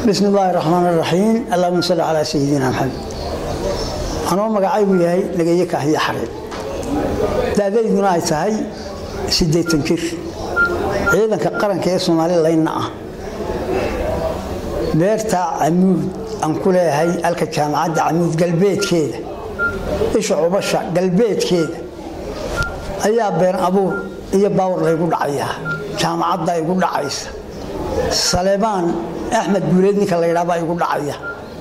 bismi illaahi raxmaan raxiim allahuma salli calaa sayidina maxamed anoo magacaygu yahay nageeye kaahiye xareen daadayduna ay tahay siddeetan jir ciidanka qaranka ee soomalilaynna ah beerta camuud aan ku leeyahay alka jaamacadda camuud galbeedkeeda isha cubasha galbeedkeeda ayaa been abuur iyo baawar laygu dhacayaa jaamacadda igu dhacaysa saleebaan axmed guuleed ninka la ydhaabaa igu dhacaya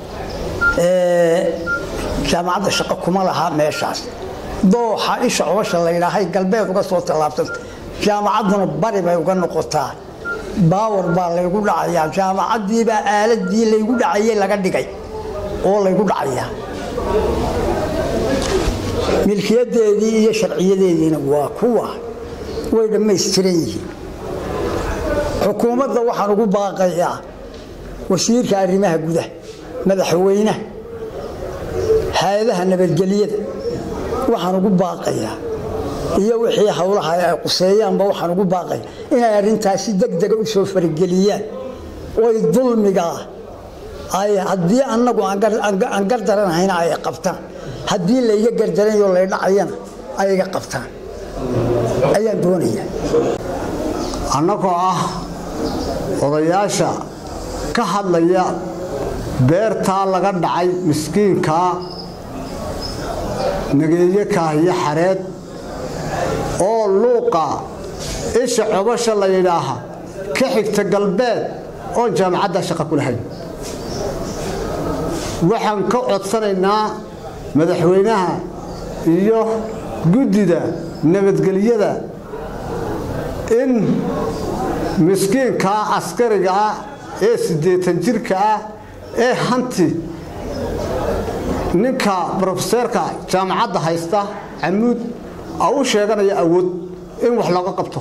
jaamacadda shaqo kuma laha meeshaas dooxa isha cubasha la ydhaahay galbeed uga soo tallaabsanta jaamacadduna bari bay uga noqotaa baawar baa laygu dhacayaa jaamacaddiibaa aaladii laygu dhacayey laga dhigay oo laygu dhacayaa milkiyadeedii iyo sharciyadeediina waa kuwa way dhammaystiran yihiin xukuumadda waxaan ugu baaqayaa wasiirka arrimaha gudaha madaxweynaha hay-adaha nabadgelyada waxaan ugu baaqayaa iyo wixii howlaha ay quseeyaanba waxaan ugu baaqaya inay arrintaasi degdega u soo farageliyaan oy dulmigaa ay haddii annagu aan gardaranahayna ay qabtaan haddii layga gardaranayo lay dhacayana ay iga qabtaan ayaan doonaya annagoo ah odayaasha ka hadlaya beertaa laga dhacay miskiinkaa nageeye kaahiyo xareed oo luuqa isha cobasha la yidhaaha ka xigta galbeed oon jaamacadda shaqa ku lahayn waxaan ka codsanaynaa madaxweynaha iyo guddida nabadgelyada in miskiinkaa askariga ah ee siddeetan jirka ah ee hanti ninka brofeseerka jaamacadda haysta camuud a u sheeganaya awood in wax looga qabto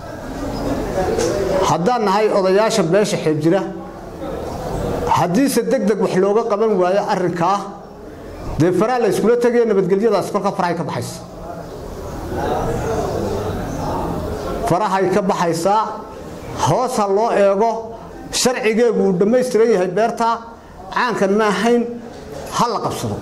haddaan nahay odayaasha beesha xeeb jira haddiise deg deg wax looga qaban waayo arrinkaa dee faraa la yskula tegaya nabadgelyadaas kolka farahay ka baxaysa farahay ka baxaysaa hoos ha loo eego sharcigeegu uu dhammaystiran yahay beertaa caankan ma ahayn ha la qabsado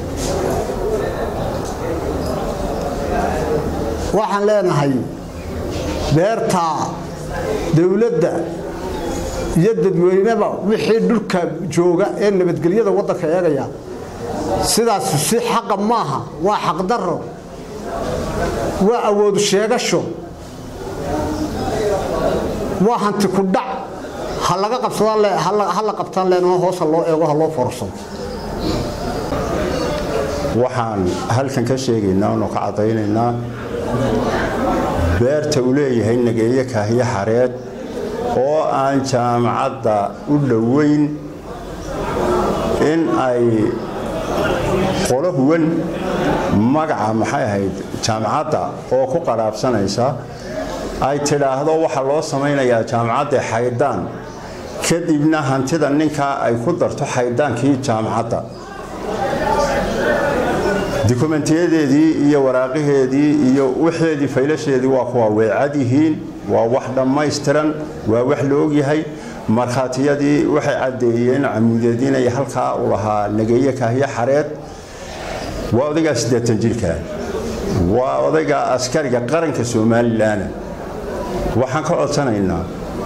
waxaan leenahay beertaa dowladda iyo dadweyneba wixii dhulka jooga ee nabadgelyada waddanka eegaya sidaas si xaqa maaha waa xaqdarro waa awoodu sheegasho waa hanti ku dhac ha laga qabsadha la qabtaan leenaho hoosa loo eego ha loo foorsado waxaan halkan ka sheegaynaa oonu ka caddaynaynaa beerta uu leeyahay nageeye kaahiye xareed oo aan jaamacadda u dhoweyn in ay qolo huwan magaca maxay ahayd jaamacadda oo ku qaraabsanaysa ay tidhaahdo waxaa loo samaynayaa jaamacadda xaydaan kadibna hantida ninkaa ay ku darto xaydaankii jaamacadda dukumentiyadeedii iyo waraaqaheedii iyo wixeedii faylasheedii waa kuwa weecad yihiin waa wax dhammaystiran waa wax la ogyahay markhaatiyadii waxay caddeeyeen camuudeed inay halkaa u lahaa nageeye kaahiye xareed waa odaygaa siddeetan jirka waa odayga askariga qaranka somalilan waxaan ka codsanaynaa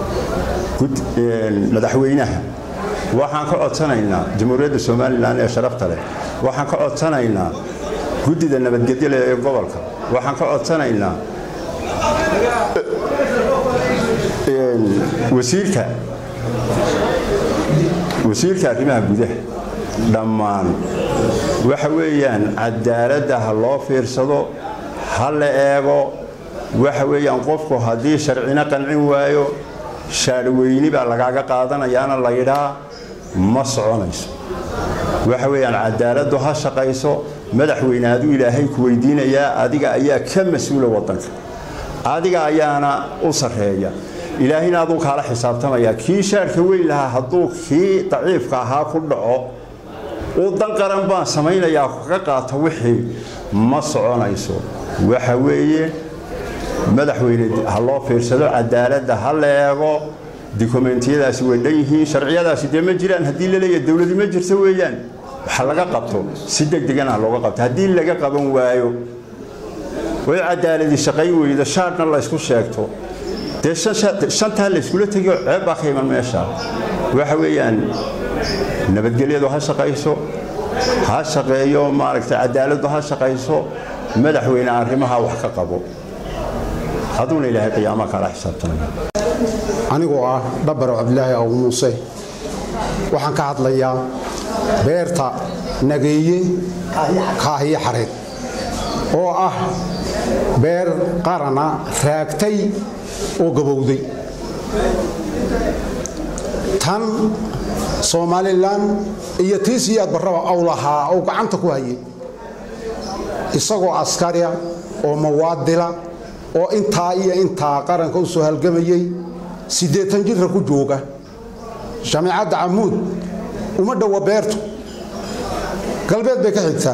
madaxweynaha waxaan ka codsanaynaa jamhuuriyadda somalilan ee sharafta leh waxaan ka codsanaynaa guddida nabadgelyada ee gobolka waxaan ka codsanaynaa wasiirka wasiirka arrimaha gudaha dhammaan waxa weeyaan cadaaladda ha loo fiirsado ha la eego waxa weeyaan qofku haddii sharcina qancin waayo shaarweyni baa lagaaga qaadanayaana la yidhaa ma soconayso waxa weeyaan cadaaladdu ha shaqayso madaxweyne aduu ilaahay ku weydiinayaa adiga ayaa ka mas-uula waddanka adiga ayaana u sarreeya ilaahayna aduu kaala xisaabtamaya kii shaarka weyn lahaa hadduu kii daciifka ahaa ku dhaco uu dan qaran baan samaynayaa kaga qaato wixii ma soconayso waxa weeye madaxweyne ha loo fiirsado cadaaladda ha la eego dikumentiyadaasi way dhan yihiin sharciyadaasi dee ma jiraan haddii la leeyahay dowladi ma jirto weeyaan waxa laga qabto si degdegana looga qabto haddii laga qaban waayo way cadaaladi shaqayn weyda shaarna la ysku sheegto dee shantaa la yskula tegiyo ceeb baa ka iman meesha waxa weeyaan nabadgelyadu ha shaqayso ha shaqeeyo maaragtay cadaaladdu ha shaqayso madaxweyne arrimaha wax ka qabo aduuna ilaahay qiyaama kala xisaabtanaya anigoo ah dhabbaro cabdilaahi abu muuse waxaan ka hadlayaa beerta nageeye kaahiye xareed oo ah beer qarana raagtay oo gabowday tan somalilan iyo tii siyaad barraba aw lahaa oo gacanta ku hayay isagoo askaria oo mawaadila oo intaa iyo intaa qaranka u soo halgamayey siddeetan jirra ku jooga jaamicadda camuud uma dhowa beertu galbeed bay ka xigtaa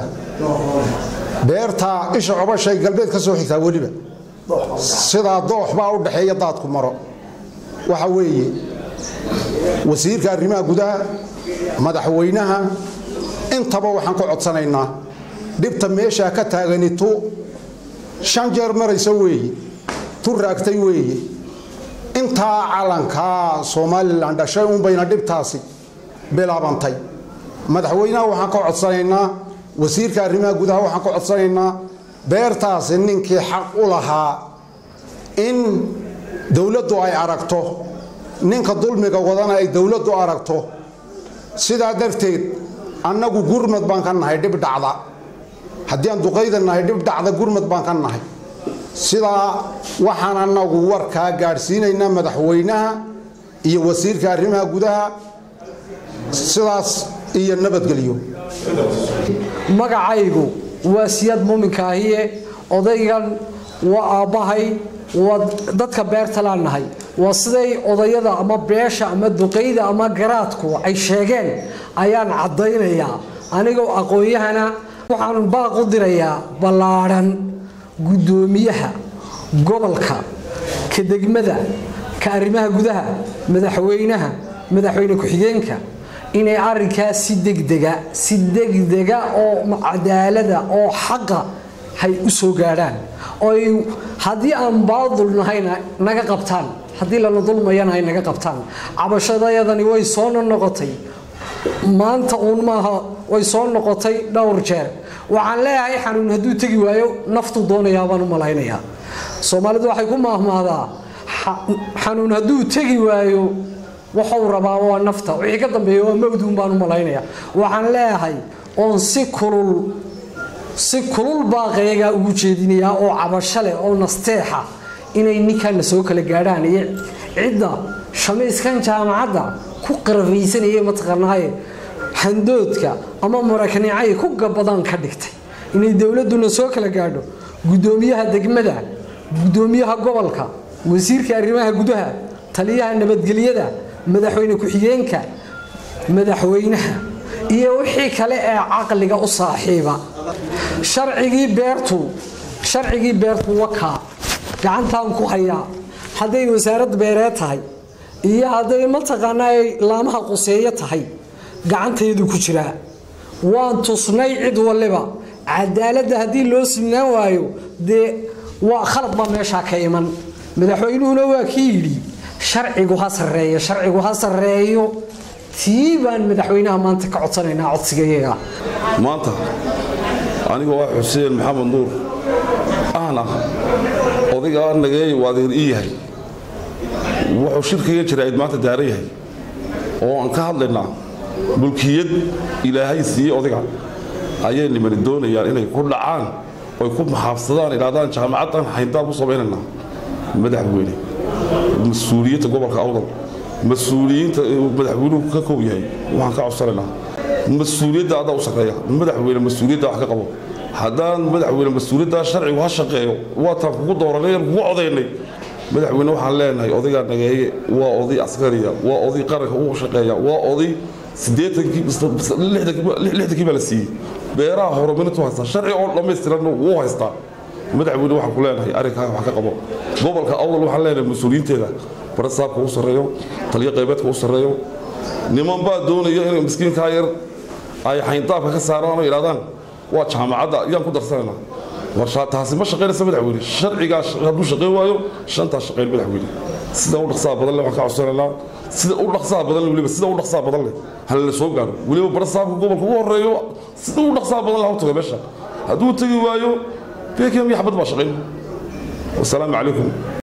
beertaa isha cobashay galbeed ka soo xigtaa weliba sidaa doox baa u dhaxeeya daadku maro waxa weeye wasiirka arrimaha gudaha madaxweynaha intaba waxaan ku codsanaynaa dhibta meeshaa ka taagani tu shan jeer maraysa weeye tu raagtay weeye intaa calankaa somalilan dhashay unbayna dhibtaasi bilaabantay madaxweynaha waxaan ka codsanaynaa wasiirka arrimaha gudaha waxaan ka codsanaynaa beertaasi ninkii xaq u lahaa in dowladdu ay aragto ninka dulmiga wadana ay dowladdu aragto sidaa darteed annagu gurmad baan ka nahay dhib dhacda haddii aan duqayda nahay dhib dhacda gurmad baan ka nahay sidaa waxaan annagu warkaa gaadhsiinaynaa madaxweynaha iyo wasiirka arrimaha gudaha sidaas iyo nabadgelyo magacaygu waa siyaad muuminkaahiye odaygan waa aabbahay waa dadka beertalaan nahay waa siday odayada ama beesha ama duqayda ama garaadku ay sheegeen ayaan caddaynayaa anigoo aqoon-yahana waxaan baaq u dirayaa ballaadhan guddoomiyaha gobolka ka degmada ka arrimaha gudaha madaxweynaha madaxweyne ku-xigeenka inay arrinkaas si degdega si degdega oo cadaalada oo xaqa hay u soo gaadhaan oy haddii aan baadul nahayna naga qabtaan haddii lana dulmayana ay naga qabtaan cabashadayadani way soo noqotay maanta uun maaha way soo noqotay dhowr jeer waxaan leeyahay xanuun hadduu tegi waayo naftu doonayaa baan u malaynayaa soomaalidu waxay ku maahmaahdaa xanuun hadduu tegi waayo wuxuu rabaa waa nafta wixii ka dambeeya waa mawduun baan u malaynayaa waxaan leeyahay oon si kulul si kulul baaqayagaa ugu jeedinayaa oo cabasho leh oo nasteexa inay ninkanna soo kala gaadhaan iyo cidda shamayskan jaamacadda ku qarafaysanaya mataqaanaaye handoodka ama marakanicay ku gabadaan ka dhigtay inay dowladduna soo kala gaadho guddoomiyaha degmada guddoomiyaha gobolka wasiirka arrimaha gudaha taliyaha nabadgelyada madaxweyne ku-xigeenka madaxweynaha iyo wixii kale ee caqliga u saaxiiba sharcigii beertu sharcigii beertu wakaa gacantaan ku hayaa hadday wasaarad beereed tahay iyo hadday mataqaanaa ay laamaha quseeyo tahay gacantaydu ku jiraa waan tusnay cid waliba cadaaladda haddii loo simnaan waayo dee waa khalad baa meeshaa ka iman madaxweynuhuna waa kii yidhi sharcigu ha sarreeyo sharcigu ha sarreeyo tii baan madaxweynaha maanta ka codsanaynaa codsigayaga maanta anigoo ah xuseen maxamed nuur ahna odayga nageey waa adeer ii yahay wuxuu shirkaiga jiraa'id maanta daaran yahay oo aan ka hadlaynaa mulkiyad ilaahay siiyey odayga ayay nimani doonayaan inay ku dhacaan oy ku maxaabsadaan idhahdaan jaamacaddan hayntaan ku samaynaynaa madaxweyne mas-uuliyadda gobolka awdal mas-uuliyiinta madaxweynuhu ka kow yahay waxaan ka codsanaynaa mas-uuliyadda adaa u shaqeeya madaxweyne mas-uuliyadda wax ka qabo haddaan madaxweyne mas-uuliyaddaa sharcigu ha shaqeeyo waataan kugu dooranay kugu codaynay madaxweyne waxaan leenahay odaygaa nageeye waa oday askariya waa oday qaranka u shaqeeya waa oday lixdankii baa la siiyey beeraha horumarintu haystaa sharci oo dhammaystiranna wuu haystaa madaxweyne waxaan ku leenahay arrinkaa wax ka qabo gobolka awdal waxaan leenahay mas-uuliyiinteeda bara saabka u sarreeyo taliyo qaybeedka u sarreeyo niman baa doonaya inay miskiinkaa yar ay xayndaabka ka saaraan oo yidhahdaan waa jaamacadda ayaan ku darsanaynaa war taasi ma shaqaynaysa madaxweyne sharcigaa hadduu shaqayn waayo shantaa shaqayn madaxweyne sida u dhaqsaha badan leh waxaan ka codsanaynaa sida u dhaqsaha badan leh weliba sida u dhaqsaha badan leh hala la soo gaaro weliba bara saabka gobolka ugu horreeyo sida u dhaqsaha badan leh hortaga meesha hadduu tegi waayo beekam iyo xabad baa shaqayn wasalaamu calaykum